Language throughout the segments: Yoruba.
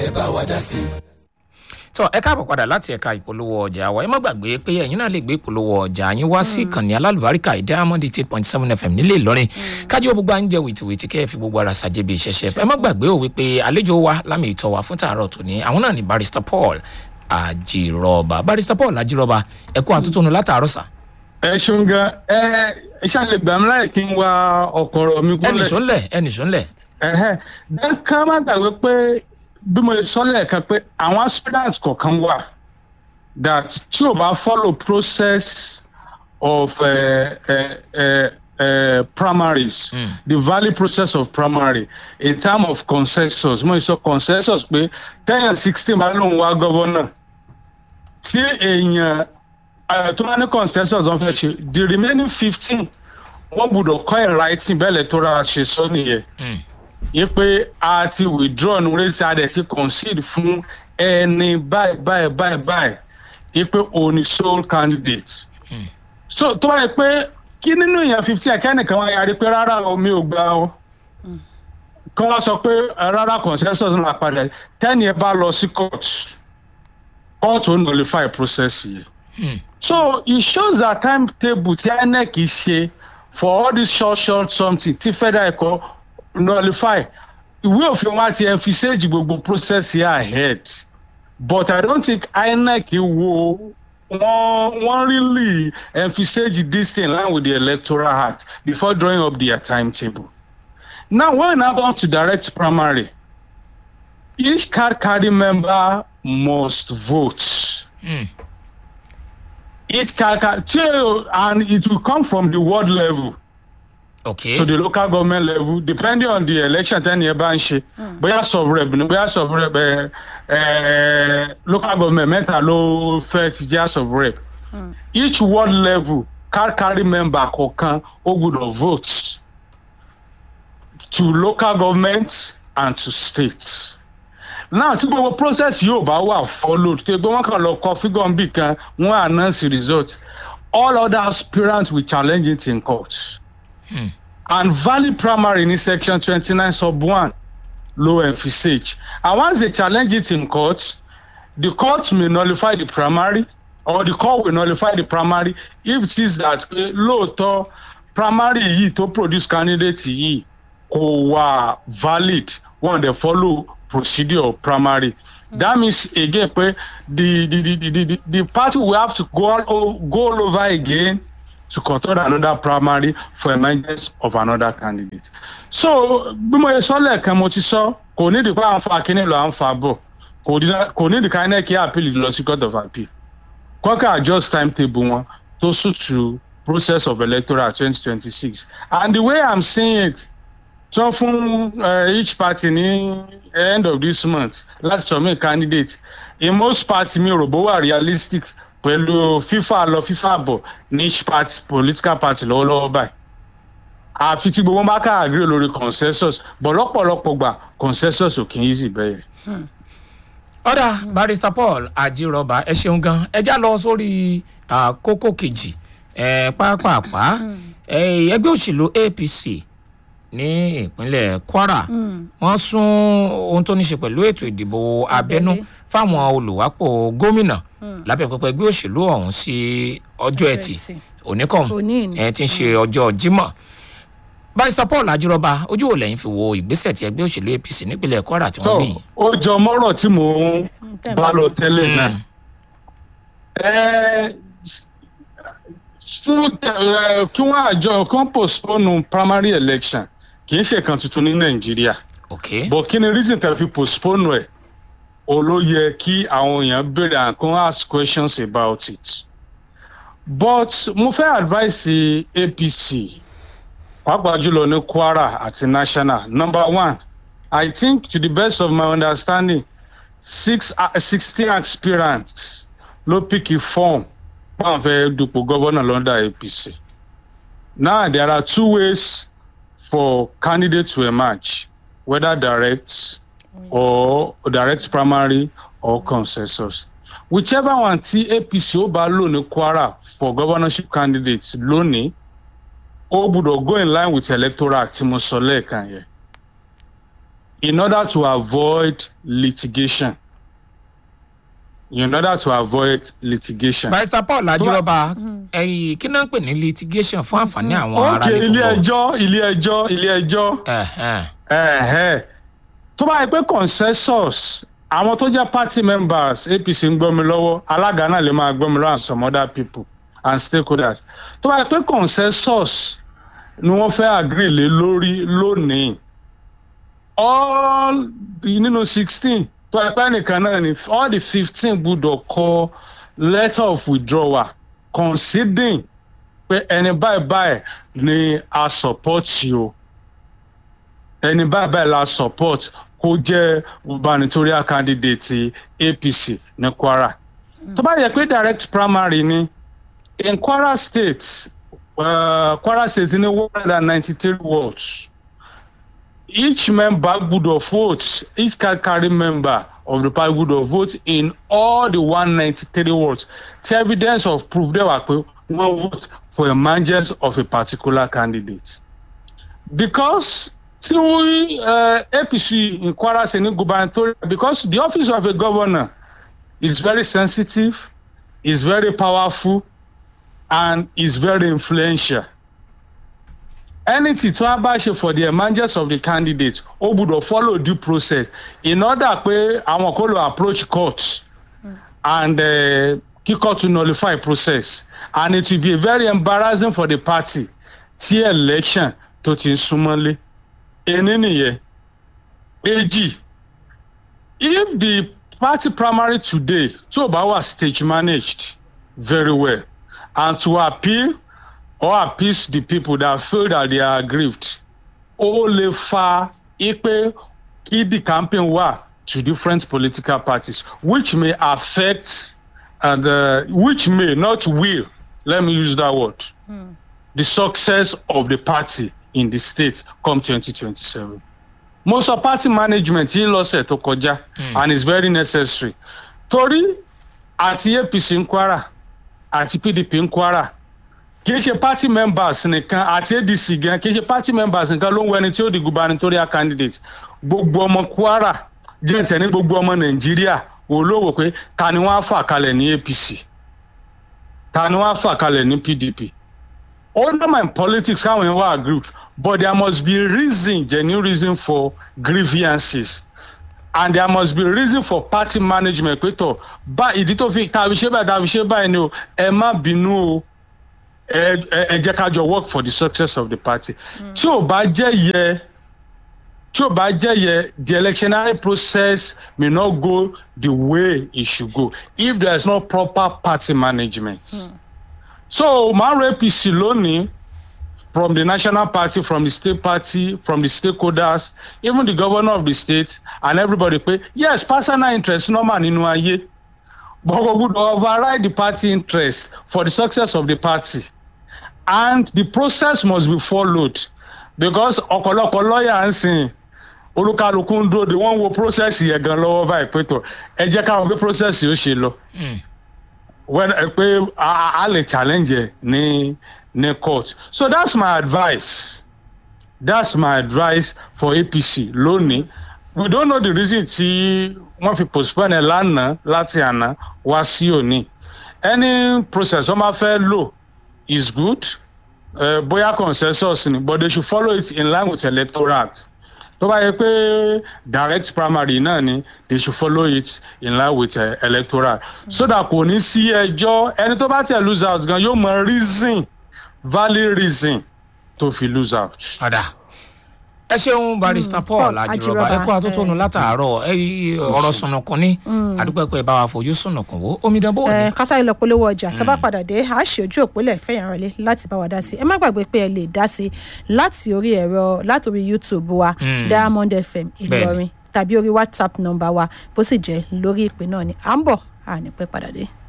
ẹ bá wa dá sí i. tọ ẹ káàbọ̀ padà láti ẹ̀ka ìpolówó ọjà wa ẹ má gbàgbé pé ẹ̀yin náà lè gbé ìpolówó ọjà yín wá sí ìkànnì alálùbáríkà diamond eight point seven fm nílé ìlọrin kájú gbogbo à ń jẹ wìtìwìtì kẹ́ ẹ fi gbogbo ara ṣàjẹbí ìṣẹ̀ṣẹ̀ ẹ má gbàgbé òwe pé àlejò wa lámì ìtọ́ wa fún tààrọ̀ tòní àwọn náà ní barrister paul àjìrọ̀bà barrister paul àjìrọ̀bà ẹ kú àtúntò látàárọ̀ sà. ẹ ṣeun gan ẹ iṣẹ́ lè gbà mí láì kí n wa ọ̀kọ̀rọ̀ mi ẹnì kúnlẹ̀. sọ́nlẹ̀ ẹnì sọ́nlẹ̀ ẹ̀hẹ́ then ká má gbàgbé pé bí mo sọ lẹ́ẹ̀kan pé àwọn aspirants kọ̀ọ̀kan wà that tí o bá follow process of uh, uh, uh, uh, primaries Mm. the valid process of primary in term of consensus mo sọ consensus pé ten and sixteen bá lóun wá gọ́vọ́nà tí èèyàn uh, tó bá ní consensus wọn fẹ́ ṣe the remaining fifteen wọ́n gbọ́dọ̀ kọ́ ẹ̀ writing bẹ́ẹ̀ lẹ́tọ́ra ṣe sọ nìyẹn Mm. yí pé a ti withdraw ní orí tí a dẹ̀ ti concede fún ẹni báyìí báyìí báyìí báyìí yí pé òun ni sole candidate. so tó bá yẹ pé kí nínú èèyàn fifty ẹ̀kẹ́nìkan wá yarí pé rárá o mi ò gbà o kí wọ́n sọ pé eh, rárá consensus ńlá padà tẹ́ni ẹ bá lọ sí court court ó nullify process yìí. Hmm. so it shows that timetable tí inec ṣe for all this short short something tí federal ẹ̀kọ́ nullify ìwé òfin wa ti emphasage gbogbo process here ahead but i don't think inec wo wọ́n wọ́n really emphasage this thing in line with the electoral act before drawing up their timetable now when we now go to direct primary each card carrying member must vote Mm. each card card and it will come from the ward level ok to the local government level depending on the election tẹ́ni ẹ bá ń ṣe bóyá sub rep ni bóyá sub rep ẹ ẹ local government mẹ́ta ló fẹ́ ti jẹ́ sub rep each ward level car carry member kọ̀ọ̀kan ó gbọ́dọ̀ vote to local government and to states now tí gbogbo process yóò bá wà followed tí gbogbo wọn kàn lọ kọ figure bì kan wọn announce the result all other aspirants will challenge it in court and valid primary ní section twenty-nine sub one low emphasage and once they challenge it in court the court may nullify the primary or the court will nullify the primary if it is that pé lóòótọ́ primary yìí tó produce candidate yìí kò wà valid one dey follow procedure of primary that means again pé the the the the the, the party will have to go all, o- go all over again to conduct another primary for emergence of another candidate. so bí mo ye sọ lẹ́ẹ̀kan mo ti sọ kò ní ìdìpọ̀ à ń fa kínní lọ à ń fa bọ̀ kò ní- kò ní ìdìkà inec appeal lọ sí court of appeal kọ́kà adjust timetable wọn to suit to process of electoral twenty twenty six and the way i'm seeing it sọ fún uh, each party ní end of this month láti submit candidate in most party mi ò rò bó wà realistic pẹ̀lú fífà lọ fífà bọ̀ ní each party political party lọ́wọ́lọ́wọ́ báyìí àfi tí gbogbo bá ká agree lórí consensus bọ̀ lọ́pọ̀lọpọ̀ gbà consensus ò kì í easy bẹ́ẹ̀. ọ̀dà barrister paul àjìrọ̀bà ẹ ṣeun gan ẹ já lọ sórí ah, kókó kejì ẹ pápápá ẹ, ẹgbẹ́ òṣèlú apc ní ìpínlẹ̀ kwara wọ́n sún ohun tó ní ṣe pẹ̀lú ètò ìdìbò abẹ́nú fáwọn olùwápò gómìnà lábẹ́ pẹpẹ ẹgbẹ́ òṣèlú ọ̀hún sí ọjọ́ ẹtì Ẹtì. oníkọ̀ọ̀hún Òní ni. ẹ ti ń ṣe ọjọ́ jímọ̀ barrister paul àjìrọ̀bà ojú wo lẹ́yìn fi wo ìgbésẹ̀ tí ẹgbẹ́ òṣèlú apc nípínlẹ̀ kwara tí wọ́n tó gbé yìí. ó jọ mọ́rọ̀ tí mò ń tẹ́ ẹ bá bá lọ lọ. tẹ́lẹ̀ náà. Mm. Ẹ, fún ẹ, kí wọ́n àjọ kí wọ́n postpone primary election kì í ṣe kan tuntun ní nàìjíríà ok but kí ni reason tẹ̀ fi postpone ẹ̀ o ló yẹ kí àwọn èèyàn béèrè and kan ask questions about it but mo fẹ́ advice apc pàápàá jùlọ ní kwara àti national number one i think to the best of my understanding six uh, sixteen aspirants ló pìkì form wọn fẹ́ dupò gọ́vọ́nà lọ́dà apc now there are two ways for candidates to emerge whether direct or direct primary or consensus whichever one tí apc ó bá lò ní kwara for governorship candidates lónìí ó gbúdọ̀ go in line with electoral act tí mo sọ lẹ́ẹ̀kan yẹn in order to avoid litigation. In order to avoid litigation. barista paul ajírọba ẹyìn kí náà ń pè ní litigation fún àǹfààní àwọn ará Okay, ilé nìkan ẹjọ́ ilé ẹjọ́ ilé ẹjọ́ ẹ̀hẹ́ tó bá yẹ pé consensus àwọn tó jẹ́ party members apc ń gbọ́ mi lọ́wọ́ alága náà lè máa gbọ́ mi lọ́wọ́ and some other people and stakeholders tó bá yẹ pé consensus ni wọ́n fẹ́ agree lé lórí lónìí all the- nínú sixteen tó yẹ pé nìkan náà ni all the fifteen gbúdọ̀ kọ letter of withdrawal conceding pé ẹni báyìí báyìí ni a support yìí o ẹni báyìí báyìí la support kó jẹ́ gubernatorial candidate apc ní kwara tó bá yẹ pé direct primary ni in kwara state uh, kwara state ní one hundred and ninety-three wards each member gbúdọ̀ vote each car carry member of the party gbúdọ̀ vote in all the one ninety-three wards tí evidence of proof dẹ̀ wà pé wọ́n vote for emergence of a particular candidate because tí wọ́n uh, apc in kwara ṣe ní gubernatorial because the office of a governor is very sensitive is very powerful and is very influential anything tí wọ́n bá ṣe for the emergence of the candidate ó gbọ́dọ̀ follow due process in order pé àwọn kò lọ approach court and uh, kí court to nullify process and it will be very embarrassing for the party tí election tó ti ń súnmọ́lé ení nìyẹn èjì if the party primary today tí ò bá wà stage managed very well and to appeal or appease the people that feel that they are aggrieved ó lè fa ipe kí the campaign wà to different political parties which may affect and uh, which may not will let me use that word mm. the success of the party in the state come 2027 mo sọ party management yìí lọ́sẹ̀ tó kọjá and it's very necessary torí àti apc ń kwara àti pdp ń kwara kì í ṣe party members nìkan àti adc gan kì í ṣe party members nìkan ló ń wẹni tí ó di gubernatorial candidate gbogbo ọmọ kwara jẹ́ǹtẹ̀ ní gbogbo ọmọ nàìjíríà wò ló wò pé ta ni wọ́n á fà kalẹ̀ ní apc ta ni wọ́n á fà kalẹ̀ ní pdp all my politics káwọn yẹn wá aggrieved but there must be reason genuine reason for grievances and there must be reason for party management pé tọ bá ìdí tó fi tàbí ṣe báyìí tàbí ṣe báyìí ni o ẹ má bínú o ẹ ẹ jẹ́ ká jọ work for the success of the party tí ò bá jẹ́ yẹ tí ò bá jẹ́ yẹ the electionary process may not go the way it should go if there is no proper party management. Mm. so màá ro apc lónìí from the national party from the state party from the stakeholders even the governor of the state and everybody pé yes personal interest normal nínú ayé but we would override the party interest for the success of the party and the process must be followed because ọ̀pọ̀lọpọ̀ lọ́ọ̀yà ń sìn olúkálukú ń dúró de wọ́n wo process yẹn gan lọ́wọ́ báyìí pé tó ẹ jẹ́ káwọn bí process yóò ṣe lọ when pé a lè challenge ẹ ní ní court so that's my advice that's my advice for apc lónìí we don't know the reason tí wọ́n fi postpone ẹ̀ lánàá láti àná wá sí òní any process wọ́n máa fẹ́ lò is good uh, bóyá consensus ni but they should follow it in line with electoral act tó bá yẹ pé direct primary náà ni they should follow it in line with uh, electoral so that kò ní sí ẹjọ́ ẹni tó bá tẹ̀ lose out gan yóò mọ reason valid reason tó fi lose out. padà ẹ ṣeun barista paul ajírọba ẹ kó àtúntòun látàárọ ọrọ sùnùkùn ní àdúgbò ẹ bá wa fojú sùnùkùn wo omidan bó ní. kásáré lọ polówó ọjà tá a bá padà dé a ṣe ojú òpólẹ̀ fẹ̀yàn rẹ̀lẹ̀ láti bá wa dá sí ẹ má gbàgbé pé ẹ lè dá sí láti orí ẹ̀rọ láti orí youtube wa diamond fm ìlọrin tàbí orí whatsapp nọmba wa bó sì jẹ́ lórí ìpè náà ni à ń bọ̀ à ní pẹ́ padà dé.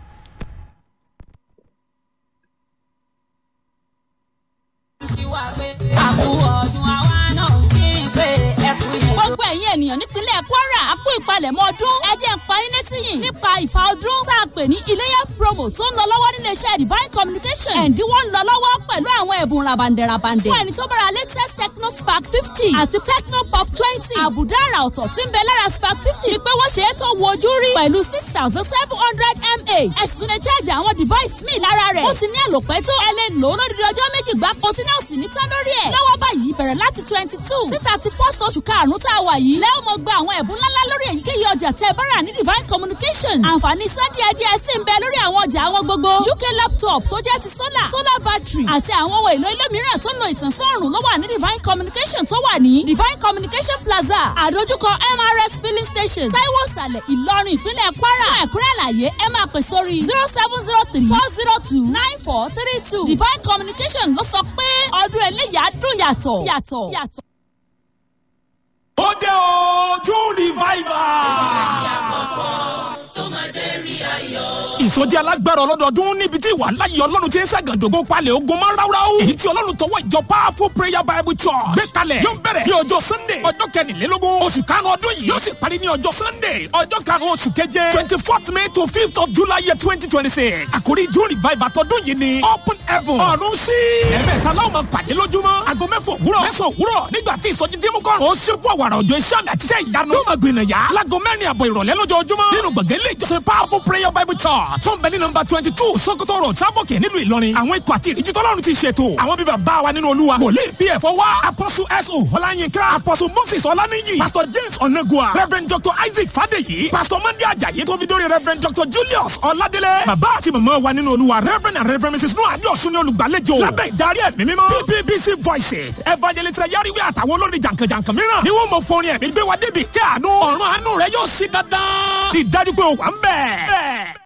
ìwà pé àkú ọdún àwa náà kí n pé ẹkùn yẹn. gbogbo ẹ̀yin ènìyàn nípínlẹ̀ kwara a kú ìpalẹ̀ ìpalẹ̀mọ́ ọdún ẹ jẹ́ ń parí létí yìí nípa ìfà ọdún tá a pè ní iléyà promo tó ń lọ lọ́wọ́ nílé iṣẹ́ divine communication ẹ̀ǹdínwó ń lọ lọ́wọ́ pẹ̀lú àwọn ẹ̀bùn rabandẹ̀rabandẹ̀ fún ẹni tó bára latest techno spark fifty àti techno pop twenty àbùdá àrà ọ̀tọ̀ tí ń bẹ lára spark fifty ni pé wọ́n ṣe é tó wo ojú rí pẹ̀lú six thousand seven hundred mah ẹ̀sùn lè cháàjì àwọn device míì lára rẹ̀ ó ti ní àlòpẹ́ tó ẹ lè lò ó lódìdí ọjọ́ méjì gbáko tí náà sì ní tán lórí ẹ̀ lọ́wọ́ báyìí bẹ̀rẹ̀ láti twenty two sí thirty first oṣù karùn-ún tá a wà yìí lẹ́wọ̀n mọ̀ gba àwọn ẹ̀bùn ńláńlá lórí èyíkéyìí ọjà tẹ́ ẹ bá rà ní divine communication àǹfààní sunday ẹdí ẹ sì ń bẹ lórí àwọn ọjà àwọn gbogbo uk laptop tó jẹ́ ti solar solar battery àti àwọn ohun èlò ilé mìíràn tó ń lo ìtànsán ọ̀rùn ló wà ní divine communication tó wà ní divine communication plaza àdójúkọ mrs filling station taiwo sàlẹ̀ ìlọrin ìpínlẹ̀ kwara fún ẹ̀kúnrẹ́ àlàyé ẹ máa pè sórí zero seven zero three four zero two nine four three two divine communication ló sọ pé ọdún eléyà dùn yàtọ̀ yàtọ̀ yàtọ̀. ó dé o june revival. ìsọjí alágbára ọlọ́dọọdún níbi tí ìwà láyé ọlọ́run ti ń ṣàgàdógó palẹ̀ ogun mọ́ ráúráú. èyí tí ọlọ́run tọwọ́ ìjọ powerful prayer bible church gbé kalẹ̀ yóò bẹ̀rẹ̀ ní ọjọ́ sunday ọjọ́ kẹrìnlélógún oṣù karùn-ún ọdún yìí yóò sì parí ní ọjọ́ sunday ọjọ́ karùn-ún oṣù keje twenty fourth may to fifth of july year twenty twenty six àkórí june revival tọdún yìí ni open heaven ọ̀run sí. ẹ̀mẹ́ta láwọn máa pàdé lójúmọ́ aago mẹ́fọ̀ òwúrọ̀ mẹ́sàn òwúrọ̀ nígbà tí ìsọjí tí mú kọ́run ó ṣe fún àwàrà òjò iṣẹ́ àmì àti iṣẹ́ ìyanu yóò máa gbìnà yá láago mẹ́rin àbọ̀ ìrọ̀lẹ́ lójoojúmọ́ nínú gbọ̀ngàn ilé ìjọsìn powerful prayer bible church tó ń bẹ ní nọmba twenty two sokoto road sábòkè nílùú ìlọrin àwọn ikọ̀ àti ìrìjì tọ́lọ́run ti ṣètò àwọn bíbá bá wa nínú olúwa wòlíì bí ẹ̀fọ́ wá apọ́sù so ọláyínká apọ́sù moses ọláníyì pastor james onagua reverend dr isaac fadeyi pastor mandi ajayi tó fi dórí reverend dr julius ọládélé bàbá àti màmá wa nínú olúwa reverend and reverend mrs noah adiosun ní olùgbàlejò lábẹ́ ìdarí ẹ̀mí mímọ́ ppbc voices evangelist yariwe àtàwọn olórin jàǹkànjàǹkàn mìíràn ni wọ́n mọ fọrin ẹ̀mí gbé wa débi tí àánú ọ̀run àánú rẹ yóò ṣí dandan ìdájú pé ó wà ń bẹ̀.